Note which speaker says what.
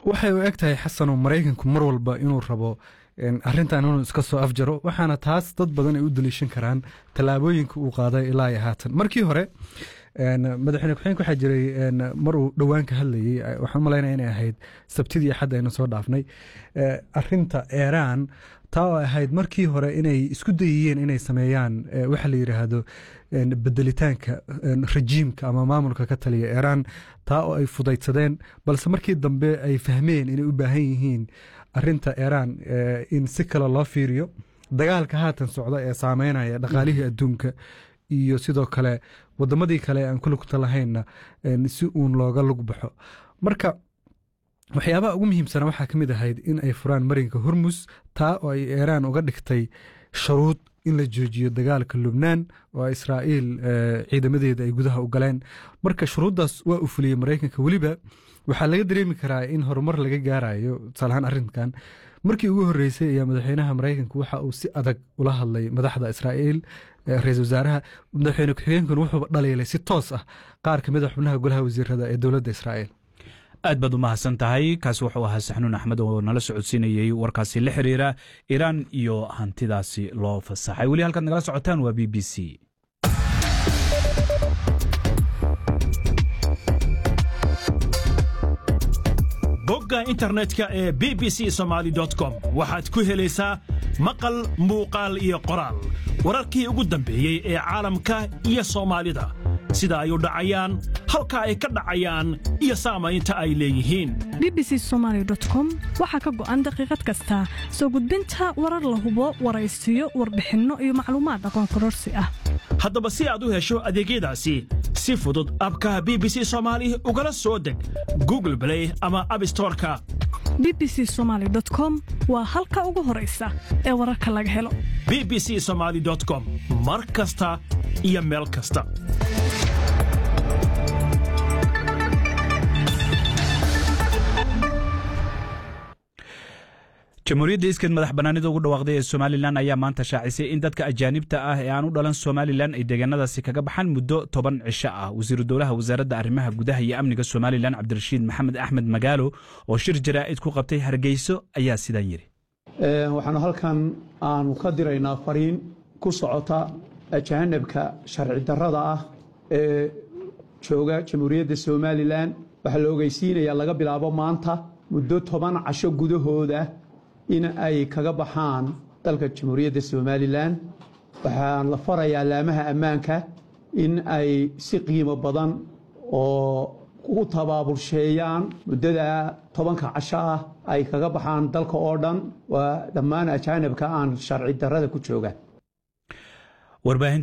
Speaker 1: waxay u eg tahay xasanoo maraykanku mar walba inuu rabo arrintan inuu iska soo afjaro waxaana taas dad badan ay u daliishan karaan tallaabooyinka uu qaaday ilaa iyo haatan markii hore madaxweyne ku-xigeenka waxaa jiray mar uu dhowaan ka hadlayey waxaan malaynaya inay ahayd sabtidii axad aynu soo dhaafnay arinta eeraan taa oo ahayd markii hore inay isku dayiyeen inay sameeyaan waxa la yidhaahdo bedelitaanka rajiimka ama maamulka ka taliya eeraan taa oo ay fudaydsadeen balse markii dambe ay fahmeen inay u baahan yihiin arinta eeraan in si kale loo fiiriyo dagaalka haatan socda ee saameynaya dhaqaalihii adduunka iyo sidoo kale wadamadii kale aan ku lugta lahaynna si uun looga lug baxo marka waxyaabaha ugu muhiimsana waxaa ka mid ahayd in ay furaan marinka hormus taa oo ay eeraan uga dhigtay sharuud in la joojiyo dagaalka lubnaan oo israa'iil ciidamadeeda ay gudaha u galeen marka shuruuddaas waa u fuliyey maraykanka weliba waxaa laga dareemi karaa in horumar laga gaarayo tusaalahaan arrinkan markii ugu horreysay ayaa madaxweynaha maraykanka waxa uu si adag ula hadlay madaxda israa'iil ra-isul wasaaraha madaxweyne ku-xigeenkuna wuxuuba dhaliilay si toos ah qaar ka mid a xubnaha golaha wasiirada ee dowladda israa'iil
Speaker 2: aad baad u mahadsan tahay kaasi wuxuu ahaa saxnuun axmed oo nala socodsiinayey warkaasi la xiriira iiraan iyo hantidaasi loo fasaxay weli halkaad nagala socotaan waa b b c
Speaker 3: bogga internetka ee b b c somaali com waxaad ku helaysaa maqal muuqaal iyo qoraal wararkii ugu dambeeyey ee caalamka iyo soomaalida sida ay u dhacayaan halka ay ka dhacayaan iyo saamaynta ay leeyihiin
Speaker 4: b b c somaali com waxaa ka go'an daqiiqad kasta soo gudbinta warar la hubo waraysiyo warbixinno iyo macluumaad aqoon kororsi ah
Speaker 3: haddaba si aad u hesho adeegyadaasi si fudud abka b b c soomaali ugala soo deg google blay ama abstoreka
Speaker 4: b b c somaali com waa halka ugu horaysa ee wararka laga helo
Speaker 3: b b c somaali com mar kasta iyo meel kasta
Speaker 2: jamhuuriyadda iskan madax bannaanida ugu dhawaaqday ee somalilan ayaa maanta shaacisay in dadka ajaanibta ah ee aan u dhalan somalilan ay deegaanadaasi kaga baxaan muddo toban cisho ah wasiiru dowlaha wasaaradda arrimaha gudaha iyo amniga somalilan cabdirashiid maxamed axmed magaalo oo shir jaraa'id ku qabtay hargeyso ayaa sidan yidhi
Speaker 5: waxaanu halkan aanu ka diraynaa fariin ku socota ajaanibka sharci darrada ah ee jooga jamhuuriyadda somalilan waxaa la ogeysiinayaa laga bilaabo maanta muddo toban casho gudahooda in ay kaga baxaan dalka jamhuuriyadda somalilan waxaan la farayaa laamaha ammaanka in ay si qiimo badan oo u tabaabulsheeyaan muddada tobanka casho ah ay kaga baxaan dalka oo dhan waa dhammaan ajaanibka aan sharci darrada ku jooga
Speaker 2: warbaahinta